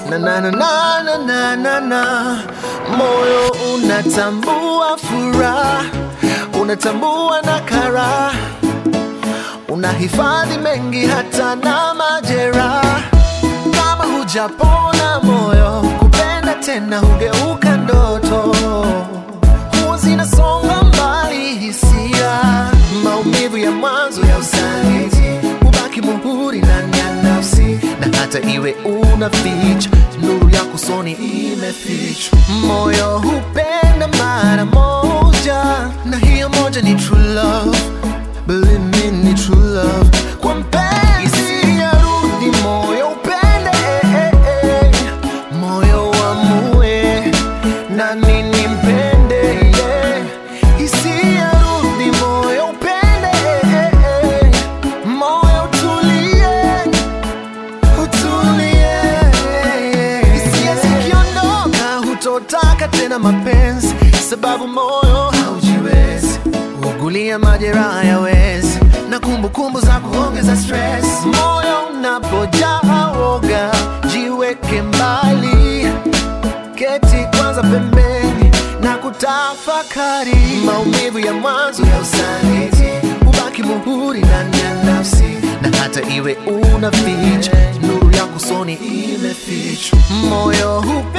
na na na na na na na na moyo unatambua furaha unatambua na karaha unahifadhi mengi hata na majeraha kama hujapona moyo kupenda tena hugeuka ndoto huwa zinasonga mbali hisia maumivu ya mwanzo ya usaliti hubaki muhuri ndani ya nafsi na hata iwe una ficha nuru ya kusoni imefichwa moyo hupenda mara moja na hiyo moja ni true love Believe me, ni true love kwa mpenzi yarudi moyo upende eh, eh, eh. moyo wamue nani nimpende yeah. hisia rudi moyo upende eh, eh, eh. moyo utulie utulie hisia zikiondoka hutotaka tena mapenzi sababu moyo haujiwezi ugulia majeraha yawezi na kumbukumbu za kuongeza stress moyo unapojaa woga jiweke mbali keti kwanza pembeni na kutafakari maumivu ya mwanzo ya usaliti ubaki muhuri ndani ya nafsi na hata iwe una ficha nuru ya kusoni imefichwa moyo hupe